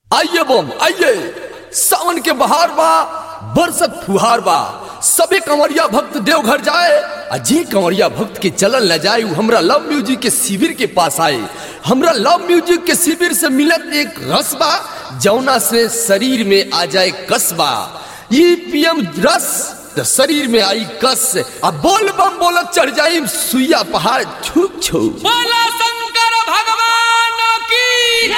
आइए बम आइए सावन के बहार बा बरसत फुहार बा सभी कंवरिया भक्त देवघर जाए आ जे कंवरिया भक्त के चलल न जाए उ हमरा लव म्यूजिक के शिविर के पास आए हमरा लव म्यूजिक के शिविर से मिलत एक रस बा जौना से शरीर में आ जाए कसबा ई पीएम रस त शरीर में आई कस आ बोल बम बोलत चढ़ जाई सुइया पहाड़ छुक छुक बोला शंकर भगवान की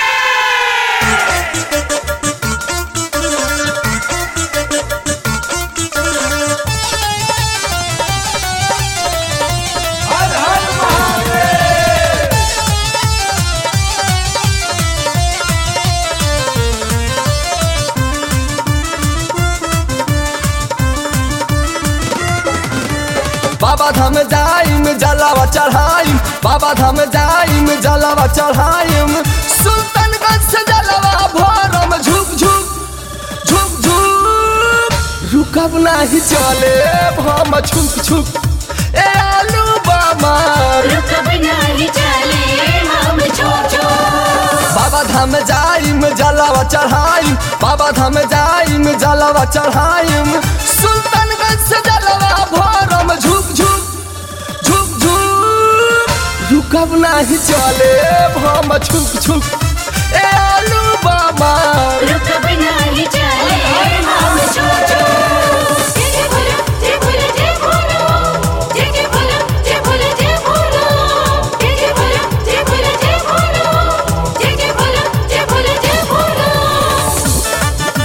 बाबा धाम जाइम जलावा चढ़ाइम बाबा धाम जाइम जलावा चढ़ाइम सुल्तानगंज से जलावा भरम झुक झुक झुक झुक रुकब नाही चले हम छुक छुक ए आलू बामा रुकब नाही चले हम छोटो बाबा धाम जाइम जलावा चढ़ाइम बाबा धाम जाइम जलावा चढ़ाइम सुल्तानगंज से जलावा भरम झुक झुक झुक झुक रुकब नाही चले हम छुक छुक ए आलू बाबा रुकब नाही चले हम छोटो जय बोलो जय बोलो जय बोलो जय बोलो जय बोलो जय बोलो जय बोलो जय बोलो जय बोलो जय बोलो जय बोलो जय बोलो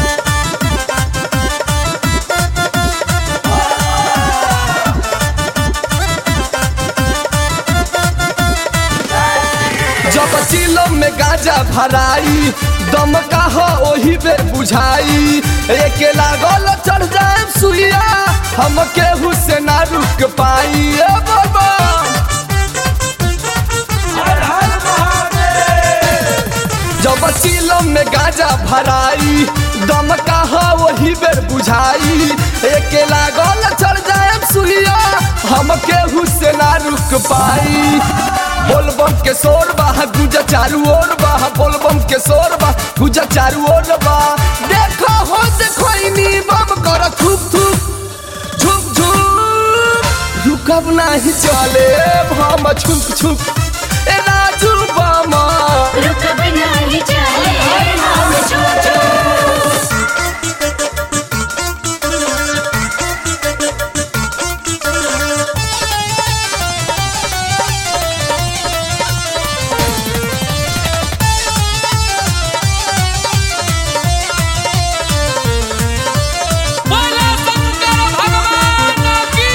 जब चिलम में गाजा भराई दम का हो ओही बे बुझाई एके लागल चढ़ जाए सुइया हम केहू से ना रुक पाई ए बाबा जब चिलम में गाजा भराई दम का हो वही बेर बुझाई एके लागल चढ़ जाए सुइया हम केहू से ना रुक पाई बोलबम के शोर बा गुजा चारू ओर बा बोलबम के शोर बा गुजा चारू ओर बा देखो हो देखो इनी बम कर थुक थुक झुक झुक रुकब नाही चले हम छुक छुक ए राजू बामा रुकब नाही चले हम छोटो बोला शंकर भगवान की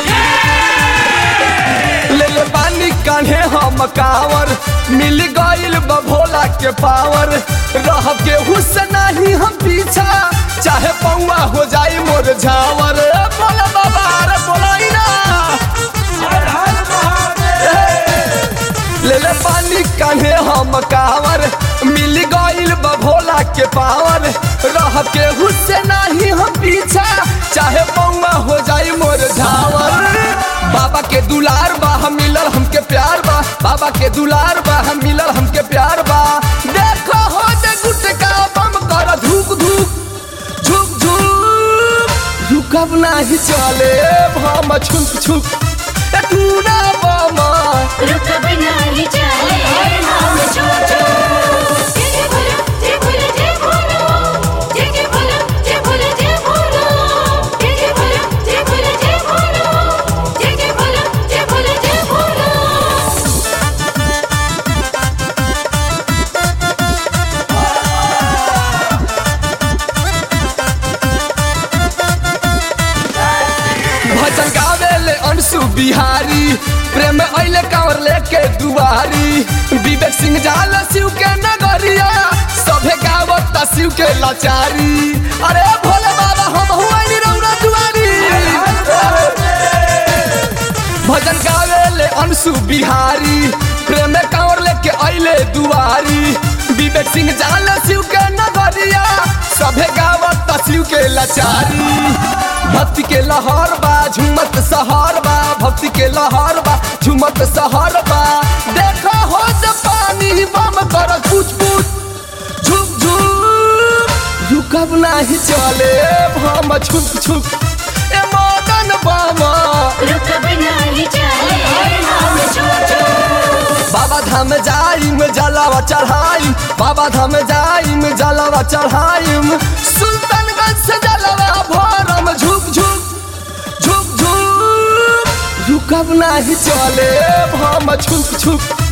ले ले पानी कान्हे हम कावर मिल गइल बा भोला के पावर रह के हुस्न नहीं हम पीछा चाहे पौआ हो जाई मोर झावर ए बोला बाबा रे बोलाई ना ले ले पानी कान्हे हम कावर मिल गइल बा भोला के पावर रह के हुस्से नहीं हम पीछा चाहे पौआ हो जाई मोर झावर बाबा के दुलार बा हम मिलल हमके प्यार बा बाबा के दुलार बा हम मिलल हमके प्यार बा देखो हो दे गुटका बम कर धूक धूक झुक झुक रुकब नाही चले हम छुक छुक ए टूना बामा रुकब नाही चले हम छोटो जय बोलो जय बोलो जय बोलो जय बोलो जय बोलो जय बोलो जय बोलो जय बोलो जय बोलो जय बोलो जय बोलो जय बोलो भजन गावे ले अंशु बिहारी प्रेम अइले कांवर लेके दुआरी विवेक सिंह जाल शिव के नगरिया सभे गावत शिव के लाचारी अरे भोले बाबा हम हुआई रौरा दुआरी भजन गावे ले अंशु बिहारी प्रेम कांवर लेके अइले दुआरी विवेक सिंह जाल शिव के नगरिया सभे गावत शिव के लाचारी भक्ति के लहर बा झुमत सहर बा भक्ति के लहर बा झुमत सहर बा देखो हो पानी बम कर कुछ कुछ झुक झुक रुकब नाही चले हम छुक छुक ए मदन बाबा रुकब नाही चले हम छुक छुक बाबा धाम जाइम जलावा चढ़ाइम बाबा धाम जाइम जलावा चढ़ाइम सुल्तानगंज से जलावा भरम झुक झुक झुक झुक रुकब नाही चले हम छुक छुक